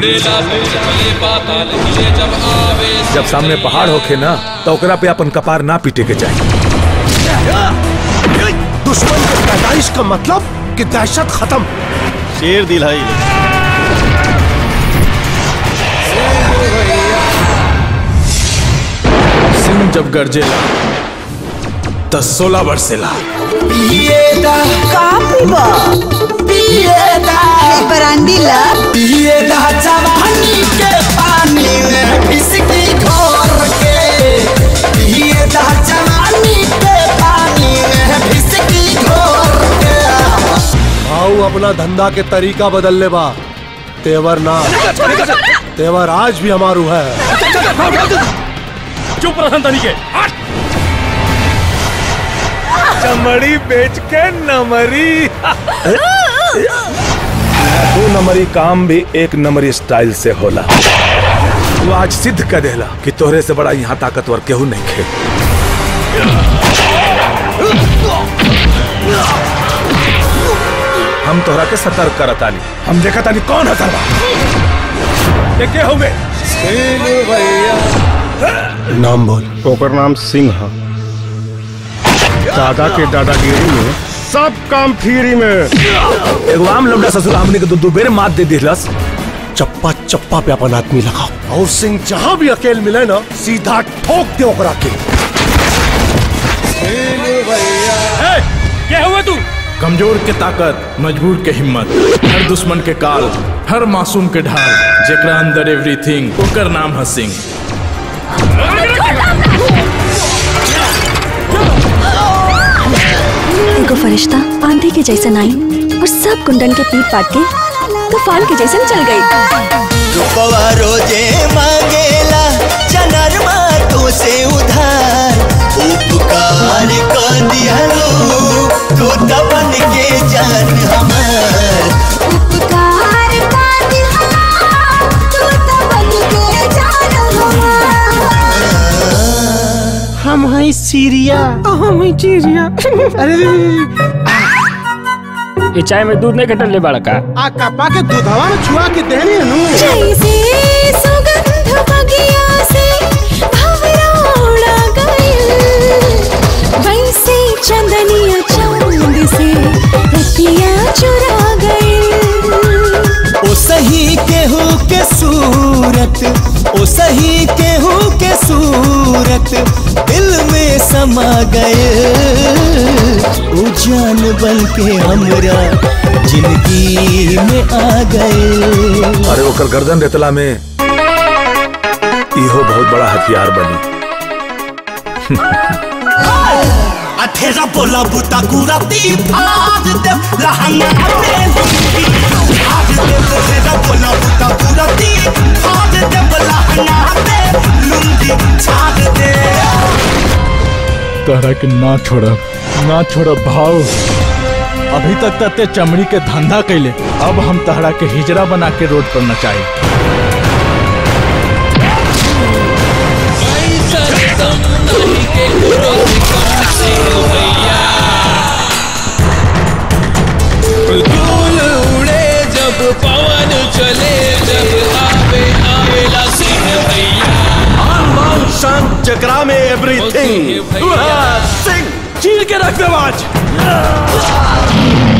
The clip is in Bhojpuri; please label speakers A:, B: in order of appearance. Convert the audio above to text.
A: जब सामने पहाड़ होखे ना तो ओकरा पे अपन कपार ना पीटे के चाहिए
B: दुश्मन के पैदाइश का मतलब कि दहशत खत्म
C: शेर दिलाई
D: सिंह जब गरजेला त सोलह बरसेला
E: बरांडी ला
B: भाऊ अपना धंधा के तरीका बदल ले बा तेवर ना तेवर आज भी हमारू है
C: चुप रहन तनी के
A: चमड़ी बेच के नमरी दो नंबरी काम भी एक नंबरी स्टाइल से होला तू आज सिद्ध कर देला कि तोहरे से बड़ा यहाँ ताकतवर केहू नहीं खे हम तोहरा के सतर्क करतानी हम देखा तानी कौन है सरवा देखे होगे
B: नाम बोल
C: ओकर नाम सिंह है दादा के दादागिरी में सब काम फ्री में
A: एगो आम लौंडा ससुर हमने के दो दो बेर मात दे दिलस
B: चप्पा चप्पा पे अपन आदमी लगाओ और सिंह जहां भी अकेल मिले ना सीधा ठोक दे ओकरा के
C: क्या हुआ तू
D: कमजोर के ताकत मजबूर के हिम्मत हर दुश्मन के काल हर मासूम के ढाल जेकरा अंदर एवरीथिंग ओकर नाम है सिंह
F: एगो फरिश्ता आंधी के जैसन आई और सब कुंडन के पीट पाट के तूफान के जैसन चल गई
G: रुपवा रोजे मांगेला चनरमा तो से उधार उपकार कर दिहलो तू तबन के जान हमार
E: उपकार का दिलवा, तू तो बन के जान हमार।
H: हम हैं सीरिया हम हैं सीरिया अरे
C: ये चाय में दूध नहीं घटल ले बड़ा का
H: आ कपा के दूधवा में छुआ के देने नु
E: जैसे सुगंध बगिया से भंवरा उड़ा गइल, वैसे चंदनिया चांद से रतिया चुरा गइल।
G: ओ सही केहू के सूरत ओ सही केहू के सूरत दिल में समा गए ओ जान बन के हमरा जिंदगी में आ गए
A: अरे ओकर गर्दन रेतला में इहो बहुत बड़ा हथियार बनी
G: अठेरा बोला बुता कुराती फाड़ दे लहंगा पे लुंगी फाड़ दे अठेरा बोला बुता कुराती फाड़ दे लहंगा पे लुंगी छाड़ दे
D: तोहरा के ना छोड़ब ना छोड़ब भाव अभी तक त ते चमड़ी के धंधा कैले अब हम तहरा के हिजरा बना के रोड पर नचाई
I: धूल उड़े जब पवन चले जब आवे आवेला सिंह भैया
C: मान शान जगरा में एवरीथिंग
I: भैया
C: सिंह चीर के रख दे आज